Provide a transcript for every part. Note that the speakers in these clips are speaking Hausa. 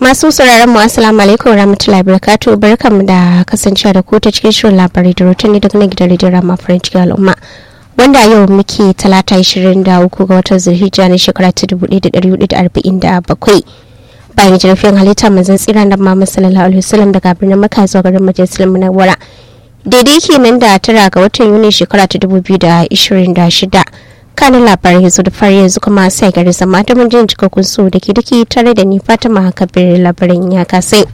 Masu sauraron mu assalamu alaikum warahmatullahi wabarakatuh barkamu da kasancewa da ku ta cikin shirin labarai da rotuni daga nan gidan rediyon Rama Farin cikin al'umma. Wanda yau muke talata 23 ga watan Zulhijja na shekara ta 1447. Bayan jirfin halitta manzon tsira da Muhammad sallallahu alaihi wasallam daga birnin Makka zuwa garin Majalisar Munawwara. Daidai kenan da tara ga watan Yuni shekara ta 2026. kanin labarai yanzu da fari yanzu kuma sai gari zama da mun jin cikakkun su da ke dake tare da ni fatima kabir labarin ya kasai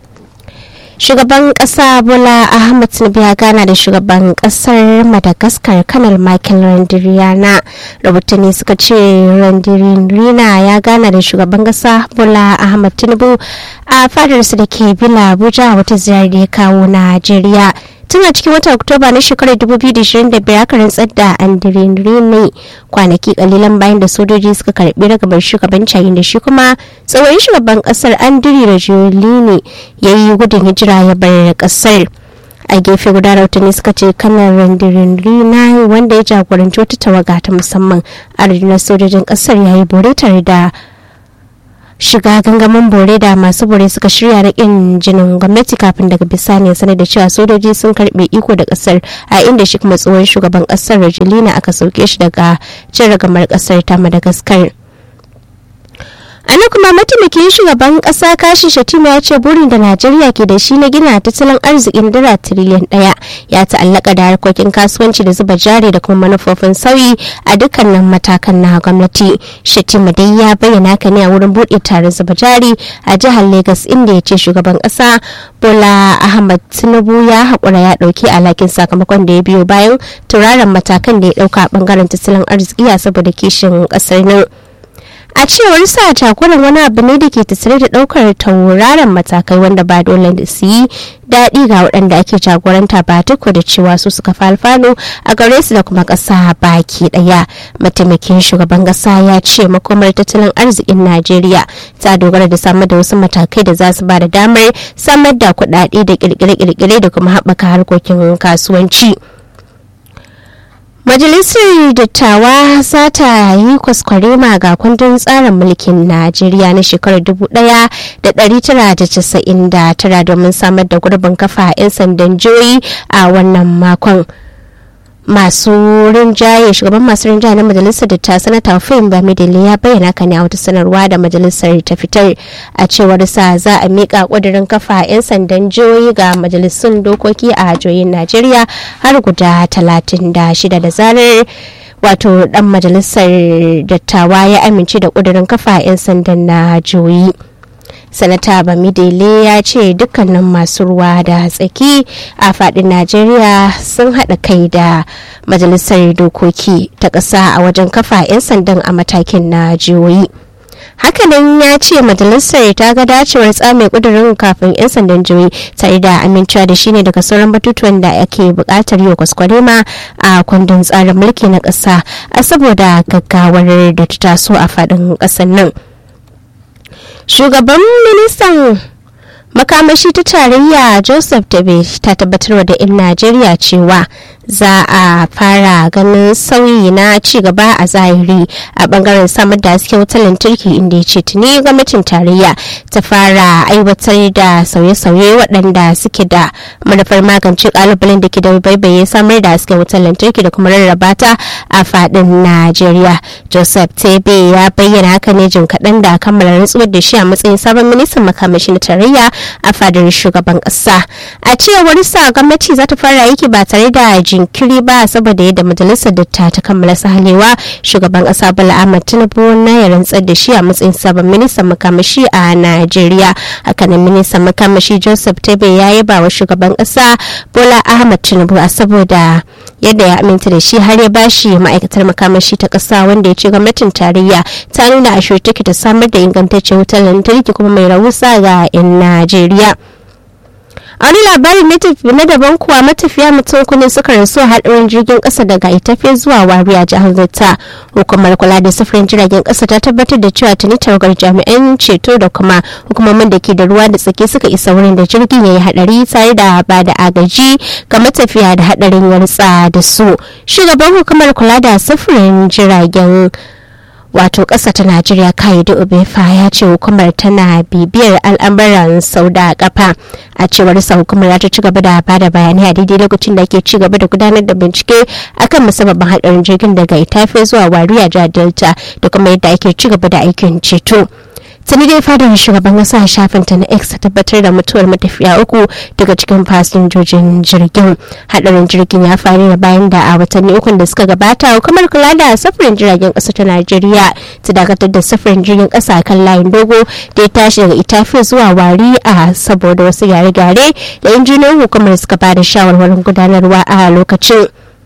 shugaban kasa bola ahmad tinubu ya gana da shugaban kasar madagascar kanal michael randiriyana rahotanni suka ce randirina ya gana da shugaban kasa bola ahmad tinubu a fadarsa da ke bila abuja wata ziyarar da ya kawo najeriya tun a cikin watan oktoba na shekarar 2025 aka rantsar da ne kwanaki kalilan bayan da sojoji suka karbi ragabar shugaban yayin da shi kuma tsohon shugaban kasar andiri rajolini ya yi gudun hijira ya bar kasar a gefe guda rautani suka ce kanar randirin wanda ya jagoranci wata tawaga ta musamman a rundunar sojojin kasar ya yi bore tare da shiga gangamin bore da masu bore suka shirya na kin jinin gwamnati kafin daga bisani ya sanar da cewa sojoji sun karbe iko da kasar a inda shi kuma tsohon shugaban kasar rajulina aka sauke shi daga cin ragamar kasar ta madagascar ana kuma mataimakin shugaban kasa kashi shatima ya ce burin da najeriya ke da shi na gina tattalin arzikin dala tiriliyan daya ya ta'allaka da harkokin kasuwanci da zuba jari da kuma manufofin sauyi a dukkanin matakan na gwamnati shatima dai ya bayyana ka ne a wurin buɗe taron zuba jari a jihar lagos inda ya ce shugaban kasa bola ahmad tinubu ya haƙura ya ɗauki alhakin sakamakon da ya biyo bayan turaren matakan da ya ɗauka a ɓangaren tattalin arziki a saboda kishin ƙasar nan a cewar sa jagoran wani abu ne da ke tattare da daukar tauraron matakai wanda ba dole da su yi daɗi ga waɗanda ake jagoranta ba duk da cewa su suka falfano a gare su da kuma ƙasa baki ɗaya mataimakin shugaban ƙasa ya ce makomar tattalin arzikin najeriya ta dogara da samar da wasu matakai da za su ba da damar samar da kuɗaɗe da ƙirƙire-ƙirƙire da kuma haɓaka harkokin kasuwanci. Majalisar Dattawa za ta yi kwaskwarema ga kundin tsarin mulkin Najeriya na shekarar 1999 domin samar da gurbin kafa 'yan sandan jihohi a wannan makon. masu rinjaye shugaban masu rinjaye na majalisar da ta sanata fim bamidele ya bayyana ka ne a wata sanarwa da majalisar ta fitar a cewar sa za a mika kudirin kafa 'yan sandan jihohi ga majalisun dokoki a jihohin najeriya har guda 36 da zarar wato dan majalisar dattawa ya amince da kudirin kafa 'yan sandan na jihohi sanata bamidele ya ce dukkanin masu ruwa da tsaki a fadin najeriya sun haɗa kai da majalisar dokoki ta ƙasa a wajen kafa 'yan sandan a matakin na jihohi hakanan ya ce majalisar ta ga dacewar tsame kudurin kafin 'yan sandan jihohi tare da amincewa da shi ne daga sauran batutuwan da ake buƙatar yau kwaskwarema a kundin tsarin mulki na ƙasa a saboda gaggawar da ta taso a faɗin ƙasar nan. shugaban ministan makamashi ta tarayya joseph tabe ta tabbatarwa da 'yan najeriya cewa za a fara ganin sauyi na cigaba a zahiri a bangaren samar da hasken wutar lantarki inda ya ce tuni gwamnatin tarayya ta fara aiwatar da sauye-sauye waɗanda suke da manufar magance kalubalen da ke da baibaye samar da hasken wutar lantarki da kuma rarraba ta a faɗin najeriya joseph tebe ya bayyana haka ne jin kaɗan da kammala rantsuwar da shi a matsayin sabon ministan makamashi na tarayya a fadar shugaban ƙasa a cewar sa gwamnati za ta fara aiki ba tare da jinkiri ba saboda yadda majalisar datta ta kammala sahalewa shugaban kasa bala ahmad tinubu na ya rantsar da shi a matsayin sabon ministan makamashi a najeriya hakanan ministan makamashi joseph tebe ya yaba wa shugaban kasa bola ahmad tinubu a saboda yadda ya aminta da shi har ya bashi ma'aikatar makamashi ta kasa wanda ya ce gwamnatin tarayya ta nuna a take ta samar da ingantaccen wutar lantarki kuma mai rahusa ga 'yan najeriya a wani labarin na daban kuwa matafiya mutum kune suka rasu a haɗarin jirgin ƙasa daga itafe zuwa wariya jihar zata hukumar kula da sufurin jiragen ƙasa ta tabbatar da cewa tuni tawagar jami'an ceto da kuma hukumomin da ke da ruwa da tsaki suka isa wurin da jirgin ya yi haɗari tare da ba da agaji ga matafiya da haɗarin ya rutsa da su shugaban hukumar kula da sufurin jiragen wato ƙasa ta najeriya kayidu obefa ya ce hukumar tana bibiyar al'amuran sau da kafa a cewar sa hukumar ta ci gaba da bada bayanai a daidai lokacin da ke ci gaba da gudanar da bincike akan musabbabin haɗarin jirgin daga itafe zuwa wariya jihar delta da kuma yadda ake ci gaba da aikin ceto tuni dai fadar shugaban kasa shafin ta na x ta tabbatar da mutuwar matafiya uku daga cikin fasinjojin jirgin hadarin jirgin ya faru da bayan da a watanni ukun da suka gabata hukumar kula da safarin jiragen kasa ta najeriya ta dakatar da safarin jirgin kasa kan layin dogo da ya tashi daga itafi zuwa wari a saboda wasu gyare-gyare da injiniyan hukumar suka ba da shawarwarin gudanarwa a lokacin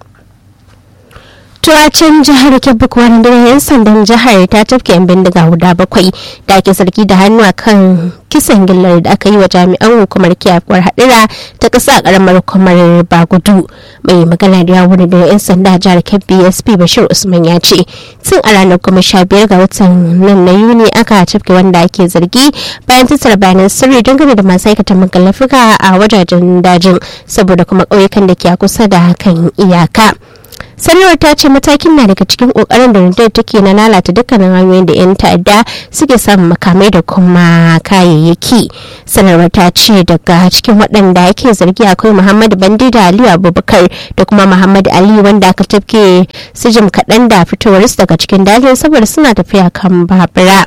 can jihar kebbi kuwa rundunar 'yan sandan jihar ta tafke 'yan bindiga guda bakwai da ake sarki da hannu a kan kisan gillar da aka yi wa jami'an hukumar kiyafuwar hadira ta ƙasa karamar hukumar bagudu mai magana da yawon da 'yan sanda jihar kebbi sp bashir usman ya ce tun a ranar kuma sha biyar ga watan nan na yuni aka tafke wanda ake zargi bayan tattara bayanan sirri dangane da masu aikata magallafuka a wajajen dajin saboda kuma ƙauyukan da ke kusa da kan iyaka. sanarwar ta ce matakin na daga cikin kokarin da rundunar take na lalata dukkanin hanyoyin da 'yan ta'adda suke samun makamai da kuma kayayyaki sanarwar ta ce daga cikin waɗanda ake zargi akwai muhammadu bandida aliyu abubakar da kuma muhammadu ali wanda aka tafke sijim kaɗan da fitowarsu daga cikin dajin saboda suna tafiya kan babura.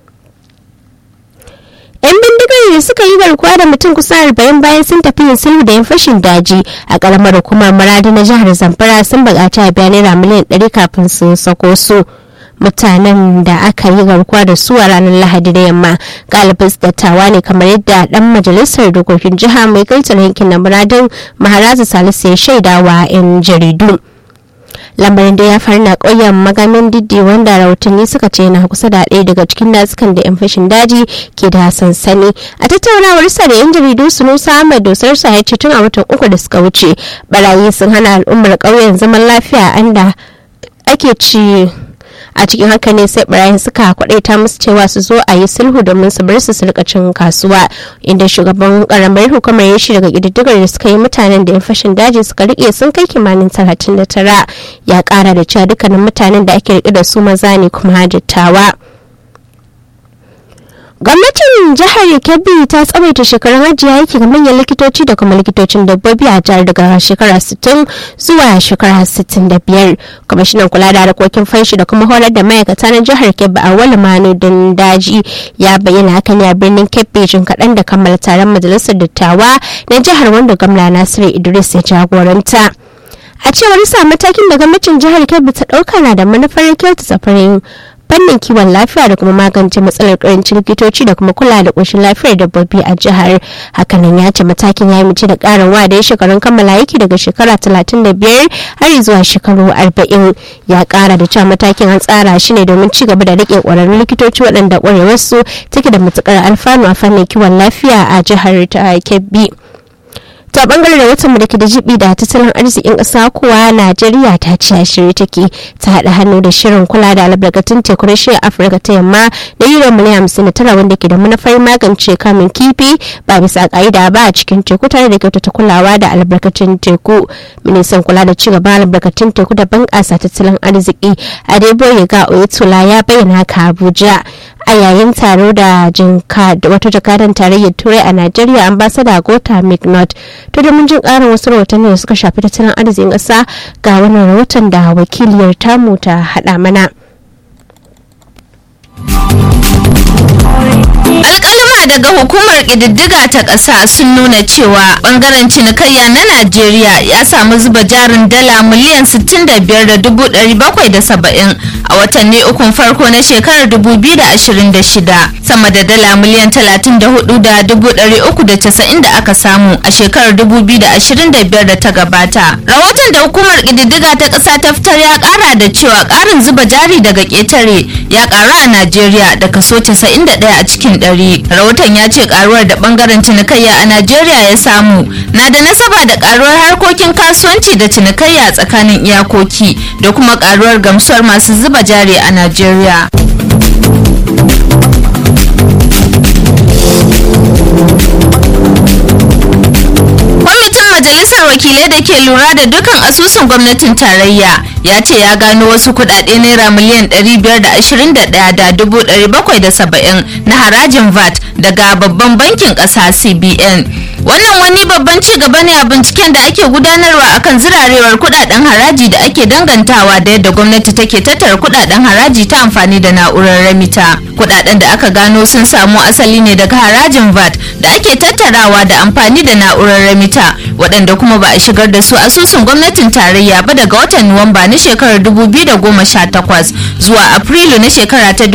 'yan bindigar da suka yi garkuwa da mutum kusa arba'in bayan sun tafi yin sulhu da yan fashin daji a karamar hukumar maradi na jihar zamfara sun buƙaci a biya naira miliyan ɗari kafin su sako su mutanen da aka yi garkuwa da su a ranar lahadi da yamma galibin dattawa ne kamar yadda dan majalisar dokokin jiha mai gaitar yankin na muradin maharazu salisu ya shaidawa 'yan jaridu lamarin da ya faru na ƙauyen magamin diddi wanda rahotanni suka ce na kusa da ɗaya daga cikin dazukan da 'yan fashin daji ke da sansani a tattaunawar sa da 'yan jaridu sunusa ahmad dosar sa ya ce tun a watan uku da suka wuce barayi sun hana al'ummar ƙauyen zaman lafiya anda ake ci a cikin haka ne sai barayin suka kwadaita musu cewa su zo a yi sulhu domin su bar su su rika cin kasuwa inda shugaban karamar hukumar ya shi daga kididdigar da suka yi mutanen da yan fashin daji suka rike sun kai kimanin talatin da tara ya kara da cewa dukkanin mutanen da ake rike da su maza ne kuma hajjattawa. gwamnatin jihar kebbi ta tsawaita shekarun ajiye aiki ga manyan likitoci da kuma likitocin dabbobi a jihar daga shekara 60 zuwa shekara 65 kwamishinan kula da harkokin fanshi da kuma horar da ma'aikata na jihar kebbi a wani manudin daji ya bayyana hakan a birnin kebbi jin kaɗan da kammala taron majalisar dattawa na jihar wanda gwamna nasiru idris ya jagoranta a cewar sa matakin da gwamnatin jihar kebbi ta ɗauka na da manufar kyauta safarin fannin kiwon lafiya da kuma magance matsalar karancin likitoci da kuma kula da ƙoshin lafiyar dabbobi a jihar hakanan ya ce matakin ya mace da ƙarin wa da ya shekarun kammala aiki daga shekara 35 har zuwa shekaru 40 ya ƙara da cewa matakin an tsara shi ne domin ci gaba da rike ƙwararrun likitoci waɗanda ƙwarewarsu take da matuƙar alfanu a fannin kiwon lafiya a jihar ta kebbi. ta bangare da watan da ke da jibi da tattalin arzikin ƙasa kuwa najeriya ta ci a shirye take ta haɗa hannu da shirin kula da albarkatun teku na shirin afirka ta yamma da euro miliyan hamsin da tara wanda ke da manufar magance kamun kifi ba bisa ƙa'ida ba a cikin teku tare da kyautata kulawa da albarkatun teku ministan kula da ci gaban albarkatun teku da bunƙasa tattalin arziki adeboye ga oyetola ya bayyana haka abuja a yayin taro da jinka wata jakadan tarayyar turai a najeriya ambasada gota mcnaught to da mun jin karin wasu rahotanni da suka shafi tattalin arzikin ƙasa ga wannan rahoton da wakiliyar tamu ta haɗa mana. alkalima daga hukumar ƙididdiga ta ƙasa sun nuna cewa ɓangaren cinikayya na najeriya ya samu zuba jarin dala miliyan 65,770 a watanni ukun farko na shekarar 2026 sama da dala miliyan 34,390 da aka samu a shekarar 2025 da ta gabata rahoton da hukumar ƙididdiga ta ƙasa ta fitar ya ƙara da cewa ƙarin zuba jari daga ƙetare ya ƙaru a najeriya da kaso 91 a cikin ɗari. rahoton ya ce karuwar da bangaren cinikayya a najeriya ya samu na da nasaba da karuwar harkokin kasuwanci da cinikayya tsakanin iyakoki da kuma karuwar gamsuwar masu zuba jari a najeriya kwamitin majalisar wakilai da ke lura da dukkan asusun gwamnatin tarayya ya ce ya gano wasu kudade naira miliyan 521,770 na harajin vat daga babban bankin kasa cbn wannan wani babban ci gaba ne a binciken da ake gudanarwa akan zirarewar kudaden haraji da ake dangantawa da yadda gwamnati take tattara kudaden haraji ta amfani da na'urar remita kudaden da aka gano sun samu asali ne daga harajin vat da ake tattarawa da amfani da na'urar remita waɗanda kuma ba a shigar da su asusun gwamnatin tarayya ba daga watan nuwamba na shekarar 2018 zuwa afrilu na shekara ta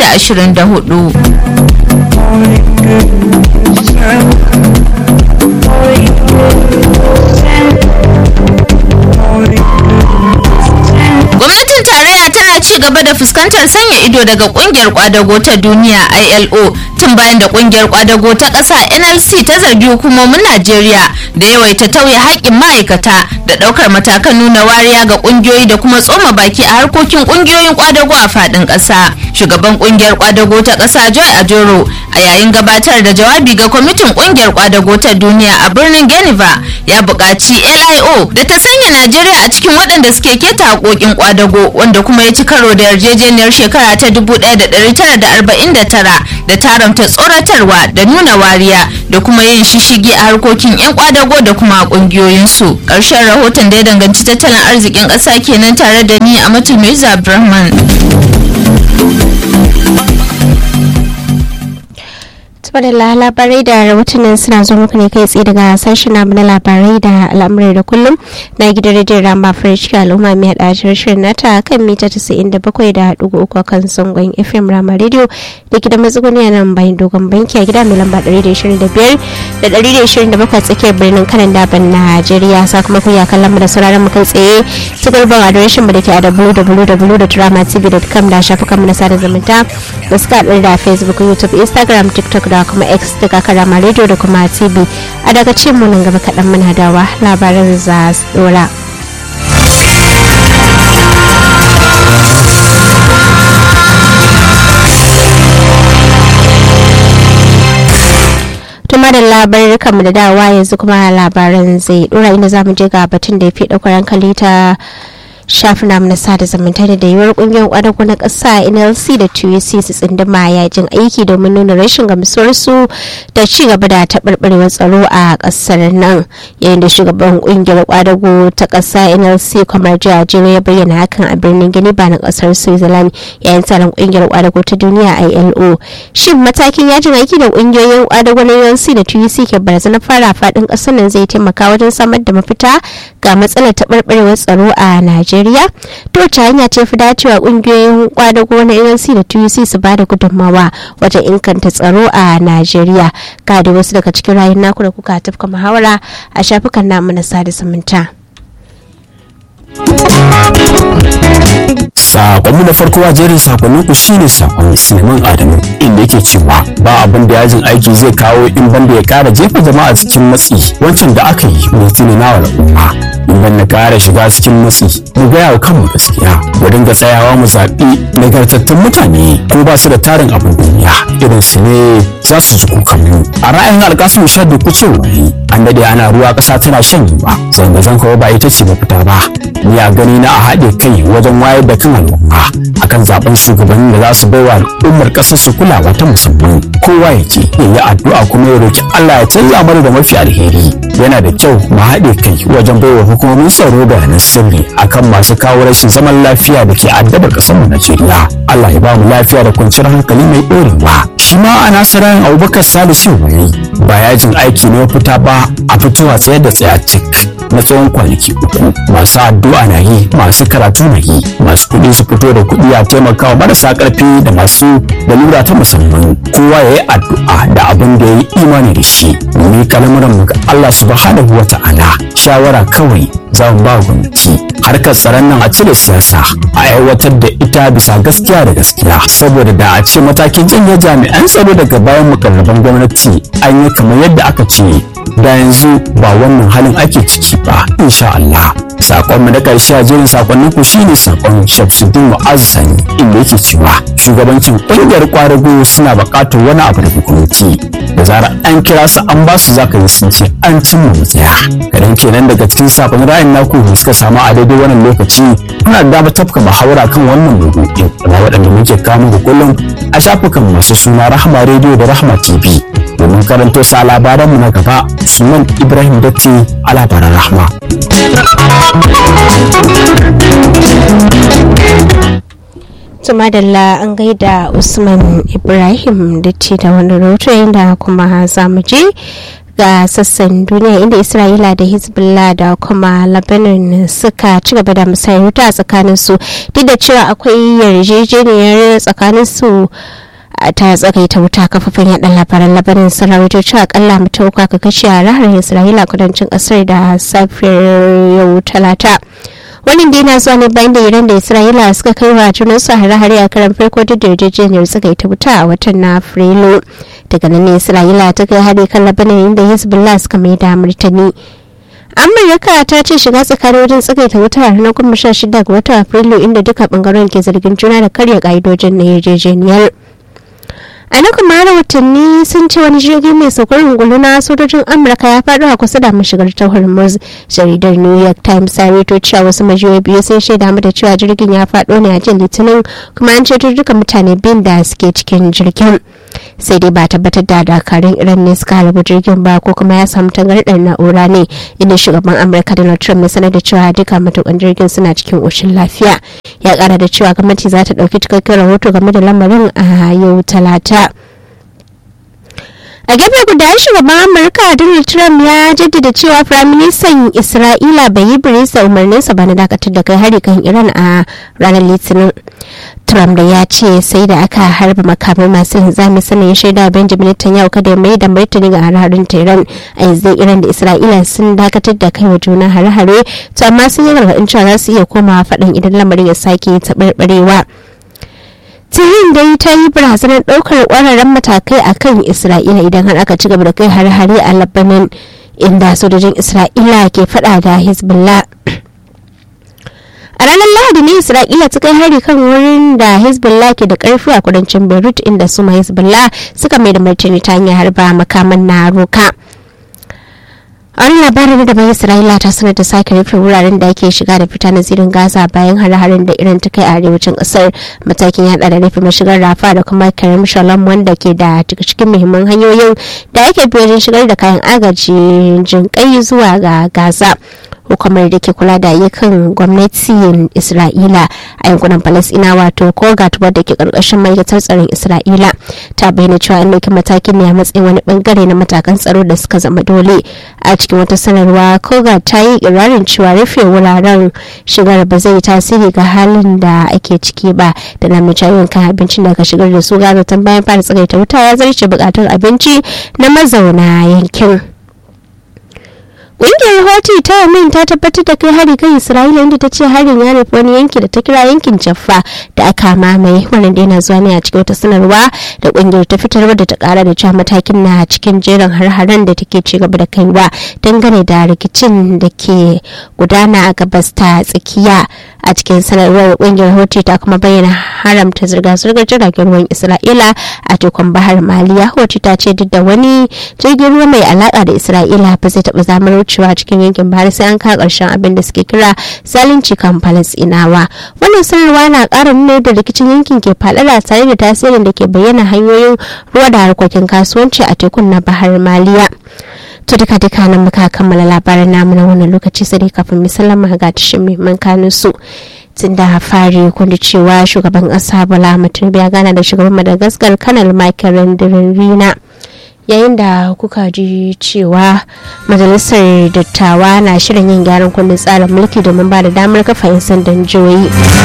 2024 gwamnatin tarayya tana ci gaba da fuskantar sanya ido daga kungiyar kwadago ta duniya ilo tun bayan da kungiyar kwadago ta ƙasa nlc ta zargi hukumomin najeriya da yawaita tauye haƙƙin ma'aikata da ɗaukar matakan nuna wariya ga ƙungiyoyi da kuma tsoma baki a harkokin ƙungiyoyin kwadago a faɗin ƙasa shugaban ƙungiyar kwadago ta ƙasa joy ajoro a yayin gabatar da jawabi ga kwamitin ƙungiyar kwadago ta duniya a birnin geneva ya buƙaci lio da ta sanya najeriya a cikin waɗanda suke keta haƙoƙin kwadago wanda kuma ya ci karo da yarjejeniyar shekara ta 1949 da taramta tsoratarwa da nuna wariya da kuma yin shishigi a harkokin 'yan kwadago da kuma kungiyoyinsu ƙarshen rahoton da ya danganci tattalin arzikin ƙasa kenan tare da ni a matulmiza abdulrahman da labarai da rahotannin suna zo muku ne kai tsaye daga sashen namu na labarai da al'amurai da kullum na gidan rediyon rama fresh al'umma mai hada shirin nata kan mita 97.3 a kan zangon fm rama radio da gidan matsuguni nan bayan dogon banki a gida mai lamba 125 da 127 tsakiyar birnin kanan daban najeriya sakamakon ya kallon mu da sauraron mu kai tsaye ta gurban adireshin mu da ke a www.dramatv.com da shafukan mu na sada zumunta da suka haɗu da facebook youtube instagram tiktok da kuma x daga karama radio da kuma tv a daga cin mu nan gaba kaɗan muna dawa labaran za su dora. tuma da labarin mu da dawa yanzu kuma labaran zai dora inda za mu je ga batun da ya fi ɗaukar hankali ta shafin namu na sada zumunta da yiwuwar kungiyar kwadago na ƙasa nlc da tuc su tsinduma yajin aiki domin nuna rashin gamsuwarsu da ci gaba da taɓarɓarewar tsaro a ƙasar nan yayin da shugaban kungiyar kwadago ta ƙasa nlc kamar jajiro ya bayyana hakan a birnin gini ba na ƙasar switzerland yayin taron kungiyar kwadago ta duniya ilo shin matakin yajin aiki da kungiyoyin kwadago na nlc da tuc ke barazana fara faɗin ƙasar nan zai taimaka wajen samar da mafita ga matsalar taɓarɓarewar tsaro a najeriya Najeriya to ta hanya ce fi dacewa kungiyoyin kwadago na ANC da TUC su ba da gudunmawa wajen inganta tsaro a Najeriya ga da wasu daga cikin rayun naku da kuka tafka muhawara a shafukan namu na sada zumunta. sakonmu na farko a jerin sakonnin ku shine sakon Suleiman Adamu inda yake cewa ba abin da yajin aiki zai kawo in banda ya kara jefa jama'a cikin matsi wancan da aka yi mai tunana wa al'umma in ban na kara shiga cikin matsi mu gaya wa kanmu gaskiya mu dinga tsayawa mu zaɓi nagartattun mutane ko ba su da tarin abin duniya irin su ne za su ji kukanmu a ra'ayin alkasun shaddu kuce wani an dade ana ruwa ƙasa tana shan yiwa zanga-zanga ba ita ce mafita ba ni a gani na a haɗe kai wajen wayar da kan al'umma akan zaben shugabannin da za su baiwa al'ummar ƙasar su kulawa ta musamman kowa ya ce ya yi addu'a kuma ya roki Allah ya canza mana da mafi alheri yana da kyau mu haɗe kai wajen baiwa hukumomin tsaro bayanan sirri akan masu kawo rashin zaman lafiya da ke addabar ƙasar mu Najeriya Allah ya ba mu lafiya da kwanciyar hankali mai ɗorewa shi ma a nasarayin Abubakar Salisu wani ba yajin aiki ne fita ba a fitowa tsayar da tsaya cik na tsawon kwanaki uku masu addu'a na yi masu karatu na yi masu kuɗi su fito da kuɗi a taimakawa marasa ƙarfi da masu lalura ta musamman kowa ya yi addu'a da abin da ya yi imani da shi mu kalmuran mu ga Allah subhanahu wa ta'ala shawara kawai za mu ba gwamnati harkar tsaron nan a cire siyasa a aiwatar da ita bisa gaskiya da gaskiya saboda da a ce matakin janye jami'an tsaro daga bayan mukarraban gwamnati an yi kamar yadda aka ce da yanzu ba wannan halin ake ciki ba insha Allah sakonmu na ƙarshe a jerin sakonnin ku shine sakon Shamsuddin Mu'azzani inda yake cewa shugabancin ƙungiyar kwadago suna buƙatar wani abu daga gwamnati da zarar an kira su an ba su zaka yi sun ce an cimma matsaya kadan kenan daga cikin sakon ra'ayin naku da suka samu a daidai wannan lokaci kuna da damar tafka muhawara kan wannan maudu'in kuma waɗanda muke kawo da kullum a shafukan masu suna Rahma Radio da Rahma TV domin karanto sa labaranmu na gaba Usman Ibrahim Datti a labaran Rahma. Tumadalla an gaida Usman Ibrahim Datti da wani rahoto inda kuma za mu je ga sassan duniya inda isra'ila da hezbollah da kuma lebanon suka ci gaba da musayar wuta a tsakaninsu duk da cewa akwai yarjejeniyar tsakaninsu ta tsagaita wuta kafafen yaɗa labaran labarin sun rawaito cewa akalla mutum uku aka kashe a raharin isra'ila kudancin ƙasar da safiyar yau talata wannan dai na zuwa ne bayan da iran da isra'ila suka kai wa junan su hare-hare a karan farko duk da yarjejeniyar tsagaita wuta a watan na afrilu daga nan ne isra'ila ta kai hari kan labanin inda hezbollah suka mai da martani amurka ta ce shiga tsakanin wajen tsagaita wuta a ranar goma sha shida ga watan afrilu inda duka bangaren ke zargin juna da karya ka'idojin na yarjejeniyar a na kuma rahotanni sun ce wani jirgi mai saukar ungulu na sojojin amurka ya faɗo a kusa da mashigar ta hormuz jaridar new york times ta rito cewa wasu majiyoyi biyu sun shaida da cewa jirgin ya faɗo ne a jin litinin kuma an ceto duka mutane biyun da suke cikin jirgin sai dai ba tabbatar da dakarun iran ne suka harbi jirgin ba ko kuma ya samu tangarɗar na'ura ne inda shugaban amurka donald trump ya sanar da cewa duka matukan jirgin suna cikin ƙoshin lafiya ya ƙara da cewa gwamnati za ta ɗauki cikakken rahoto game da lamarin a yau talata a gefe guda shugaban amurka donald trump ya jaddada cewa firaministan isra'ila bai yi birisa umarninsa ba na dakatar da kai hari kan iran a ranar litinin trump da ya ce sai da aka harba makamai masu linzami sannan ya shaida benjamin netanyahu kada ya mai da martani ga hare-haren tehran a yanzu iran da isra'ila sun dakatar da kai wa juna hare-hare to amma sun yi gargaɗin cewa za su iya komawa faɗin idan lamarin ya sake taɓarɓarewa tirin dai ta yi barazanar ɗaukar ƙwararren matakai a kan isra'ila idan har aka ci gaba da kai hare-hare a labanin inda sojojin isra'ila ke faɗa da hezbollah a ranar lahadi ne isra'ila ta kai hari kan wurin da hezbollah ke da karfi a kudancin beirut inda su ma hezbollah suka mai da martani ta hanyar harba makaman na roka a wani labarin da bai isra'ila ta sanar da sake rufe wuraren da ake shiga da fita na zirin gaza bayan hare-haren da iran ta kai a arewacin kasar matakin ya da rufe mashigar rafa da kuma karim shalom wanda ke da cikin muhimman hanyoyin da ake bi wajen shigar da kayan agaji jinkai zuwa ga gaza hukumar da ke kula da ayyukan gwamnatin isra'ila a yankunan falasina wato kogat wadda ke karkashin ma'aikatar tsaron isra'ila ta bayyana cewa an ɗauki matakin ne a matsayin wani bangare na matakan tsaro da suka zama dole a cikin wata sanarwa kogat ta yi irarin cewa rufe wuraren shigar ba zai tasiri ga halin da ake ciki ba da na mai yawan kan abincin da ka shigar da su gaza tun bayan fara tsagaita wuta ya zarce bukatar abinci na mazauna yankin. Ƙungiyar Hoti ta Yamin ta tabbatar da kai hari kan Isra'ila inda ta ce harin ya nufi wani yanki da ta kira yankin Jaffa da aka mamaye wannan da yana zuwa ne a cikin wata sanarwa da ƙungiyar ta fitar da ta ƙara da cewa matakin na cikin jerin har-haren da take ci gaba da kaiwa dangane da rikicin da ke gudana a gabas ta tsakiya a cikin sanarwar ƙungiyar Hoti ta kuma bayyana haramta zirga-zirgar jiragen ruwan Isra'ila a tekun bahar Maliya Hoti ta ce duk da wani jirgin ruwa mai alaƙa da Isra'ila ba zai taɓa zamar wucewa cikin yankin bahar sai an kawo ƙarshen abin da suke kira zalunci kan falasɗinawa wannan sanarwa na ƙara nuna da rikicin yankin ke faɗaɗa tare da tasirin da ke bayyana hanyoyin ruwa da harkokin kasuwanci a tekun na bahar maliya to duka duka nan muka kammala labaran namu na wannan lokaci sai kafin misalin ga tashin muhimman kanun su tun da fari kundi cewa shugaban ƙasa bola mutum ya gana da shugaban madagascar kanal michael rina yayin da kuka ji cewa majalisar dattawa na shirin yin gyaran kundin tsarin mulki domin ba da damar kafa 'yan sandan jihohi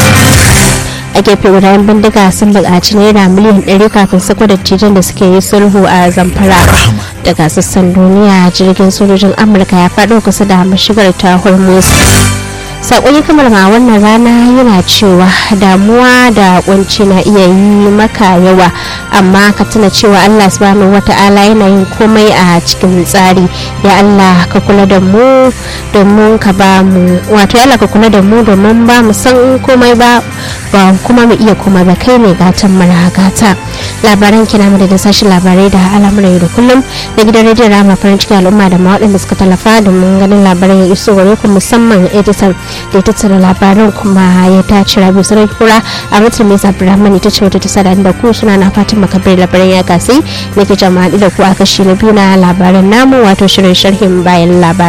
a gefe guda yan bindiga sun buƙaci naira miliyan 100 kafin sako da tijan da suke yi sulhu a zamfara daga sassan duniya jirgin sojojin amurka ya faɗo kusa da mashigar ta hormuz sakon ya kamar ma wannan rana yana cewa damuwa da kunci na iya yi maka yawa amma ka tuna cewa allah subhanahu wata'ala yana yin komai a cikin tsari ya allah ka kula da mu domin ka ba mu wato ya allah ka kula da mu domin ba mu san komai ba ba kuma mu iya komai ba kai ne gatan mara gata labaran kina mu da sashen labarai da al'amuran yau da kullum da gidan rediyon rama farin cikin al'umma da ma waɗanda suka tallafa domin ganin labaran ya iso gare ku musamman editan da ya tattara labaran kuma ya tace rabi sarai kura a mutum mai abdulrahman ita ce wata ta sada da ku suna na fatan makabir labaran ya gasi ne ke jama'a da ku a kashi na biyu na labaran namu wato shirin sharhin bayan labaran